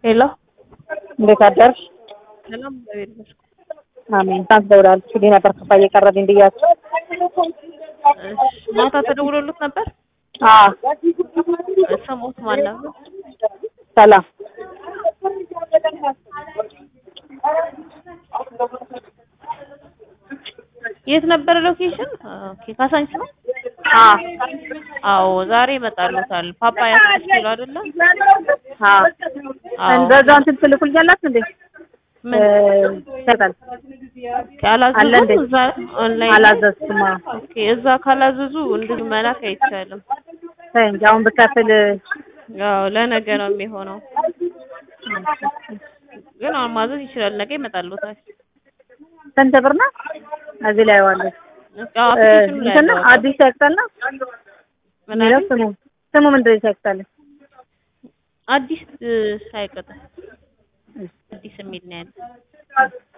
ሄሎ እንዴት አደርሽ? ሰላም እግዚአብሔር ይመስገን። አሜን። ታንስ ደውላለች ሊ ነበር ክፋ እየቀረብኝ ብያቸው። እሺ ማታ ተደውሎልት ነበር? አዎ ሰሞት ማን ነበር? ሰላም የት ነበረ ሎኬሽን? ኦኬ ካሳንች ነው። አዎ አዎ ዛሬ ይመጣሉታል። ፓፓያ ስድስት ኪሎ አይደለ? አዎ አዎ እንደዛ እንትን ትልኩልኛላችሁ እንዴ? ምን ይሰጣል አለ ካላዘዙ እንዴ? እዛ ኦንላይን አላዘዝኩም። አዎ ኦኬ እዛ ካላዘዙ እንደዚህ መላክ አይቻልም። ተይ እንጂ አሁን ብከፍል ያው ለነገ ነው የሚሆነው። ግን አሁን ማዘዝ ይችላል። ነገ ይመጣሉታል። ስንት ብር ነው? እዚህ ላይ ዋለች አዎ አፕሊኬሽኑ ላይ እንትን ነው ያለው አዲስ ያቅጣል ነው ምን የሚለው አለ? ስሙ ስሙ ምንድን ነው ያቅጣል? አዲስ ሳይቀጥል አዲስ የሚል ነው ያለው።